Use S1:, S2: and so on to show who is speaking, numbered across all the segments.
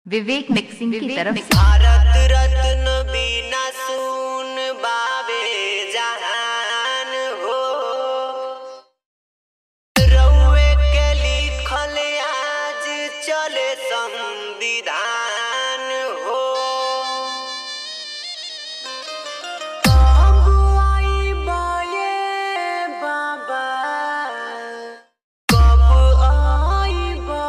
S1: विवेक mixing की तरफ से
S2: भारत रत्न बिना सुन बाबे जहान हो रउए के लिखल आज चले संविधान हो कब आइबा ये बाबा कब आइबा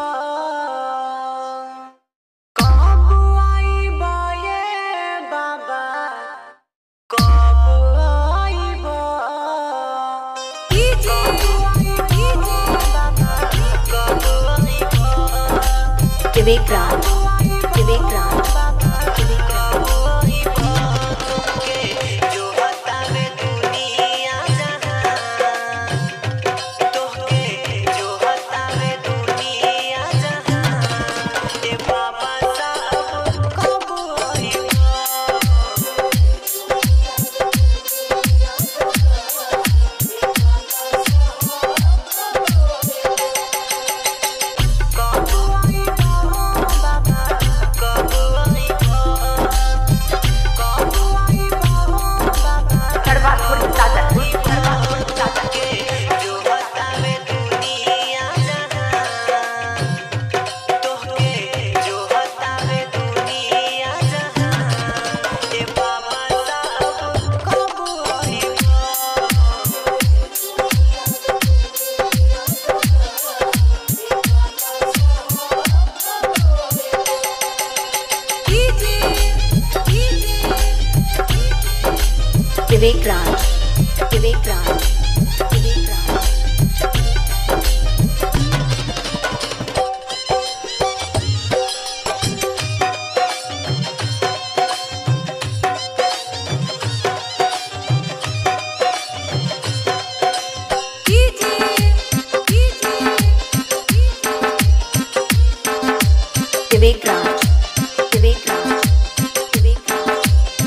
S2: कब आइबा ये बाबा कब आइबा ई जी ई जी बाबा कब आइबा
S1: विवेक राज विवेक राज विवेक राज
S2: जो बतावे दुनिया जहां तोहके जो बतावे दुनिया जहां ए बाबा साहब कब आइबा कब आइबा बाबा कब आइबा कब आइबा बाबा
S1: कड़वा थोड़ी सागर कड़वा थोड़ी सागर
S2: के जो बतावे दुनिया जहां तोहके जो बतावे दुनिया जहां ए बाबा साहब कब आइबा
S1: विवेक राज विवेक राज विवेक राज विवेक राज विवेक राज विवेक राज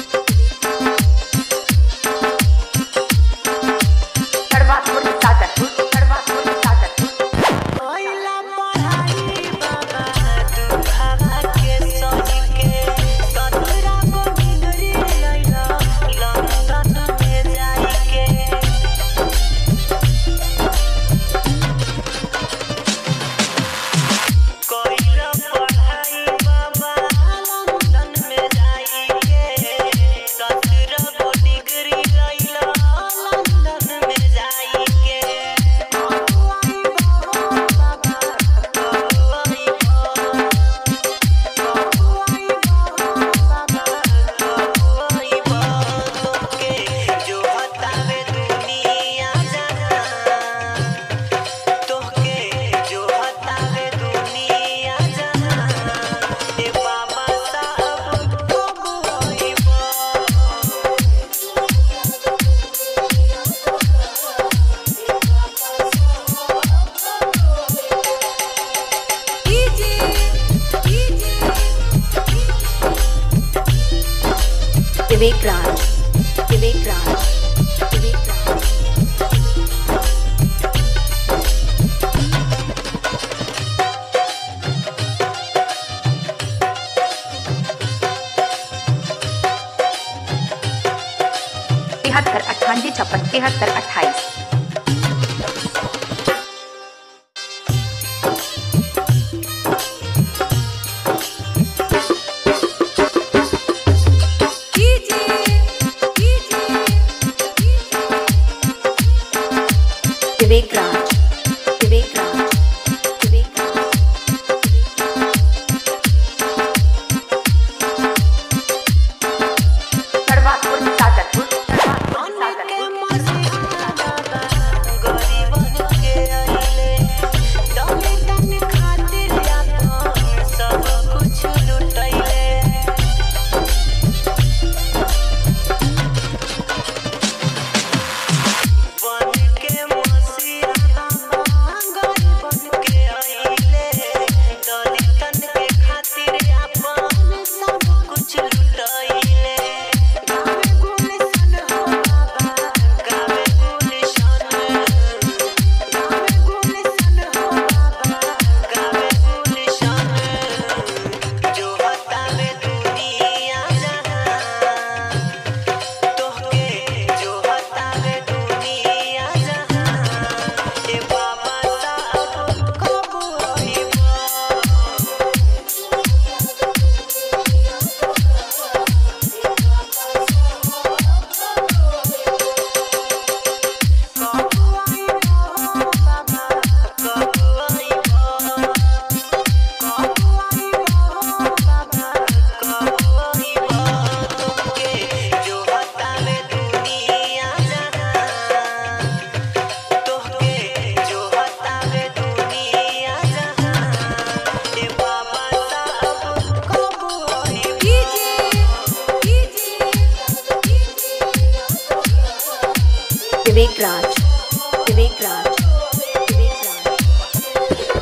S1: कड़वा थोड़ी सागर कड़वा थोड़ी सागर
S2: पहिला पढ़ाई बाबा दुखावा के सही के सतरा को डिग्री लैला लंदन में जाई के कइला पढ़ाई बाबा लंदन में जाई के सतरा को डिग्री लैला लंदन में जाई के
S1: विवेक राज विवेक राज विवेक राज तिहत्तर अट्ठानवे छप्पन तिहत्तर अट्ठाईस विवेक राज विवेक राज विवेक राज कड़वा थोड़ी सागर कड़वा थोड़ी सागर
S3: विवेक राज विवेक राज विवेक राज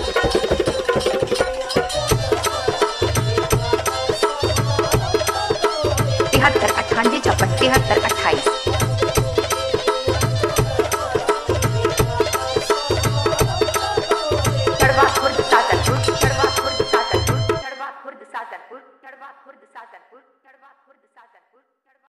S1: तिहत्तर अट्ठानवे छप्पन तिहत्तर अट्ठाईस चढ़वा खुर्द सातनपुर चढ़वा खुर्द सातनपुर चढ़वा खुर्द सातनपुर चढ़वा खुर्द सातनपुर